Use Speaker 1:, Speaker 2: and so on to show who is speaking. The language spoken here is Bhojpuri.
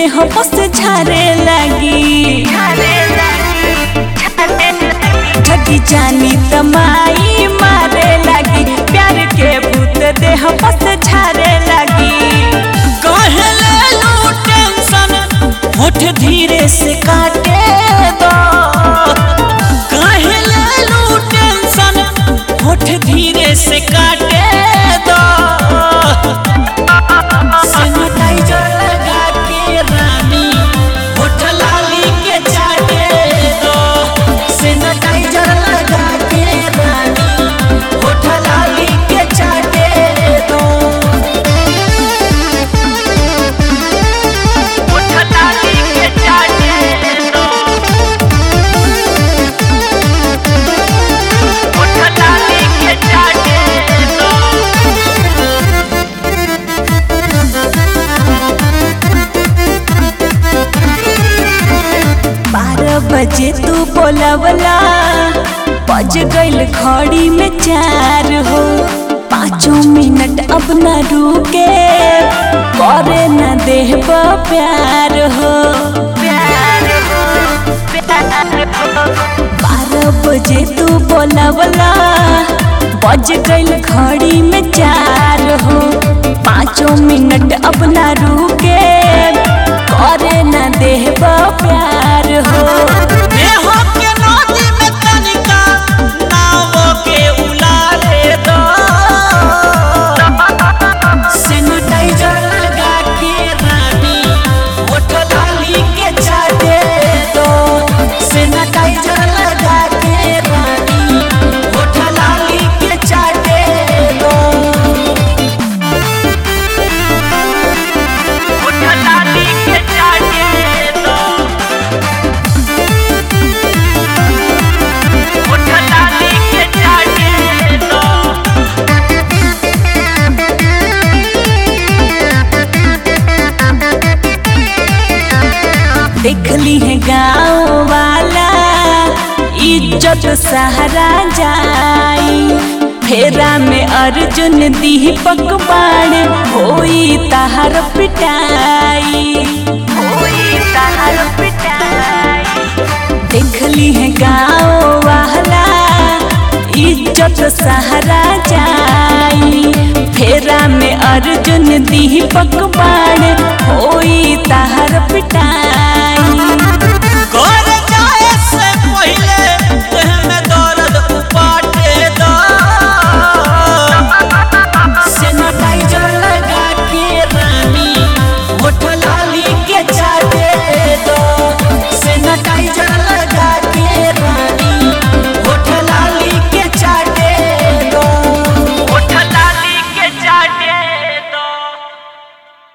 Speaker 1: देह बस झारे लगी ठगी जानी तमाई मारे लगी प्यार के भूत देह बस झारे लगी कहले लो टेंशन होठ धीरे से काटे दो कहले लो टेंशन होठ धीरे से काटे दो सैनिटाइजर लगा के रानी होठ लाली के चाटे दो सैनिटाइजर लगा के रानी होठ लाली के चाटे दो होठ लाली के चाटे दो होठ लाली के चाटे दो बारह बजे तू बोलवला बज गईल घड़ी में चार हो पाँचों मिनट अब न रुके करे न देह प्यार हो बारह बजे तू बोलवला बज गईल घड़ी में चार हो पाँचों मिनट अब न रुके करे न देह प्यार हो देह के नदी में तनिका नाव के उलारे दो सैनिटाइजर लगा के रानी होठ लाली के चाटे दो सैनिटाइजर लगा के रानी होठ लाली के चाटे दो होठ लाली के चाटे दो होठ लाली के चाटे दो देखली है गाँव वाला इज्जत सहारा जाई फेरा में अर्जुन दीपक बाण होई तहर पिटाई होई तहर पिटाई देखली है गाँव वाला इज्जत सहारा जाई फेरा में अर्जुन दीपक बाण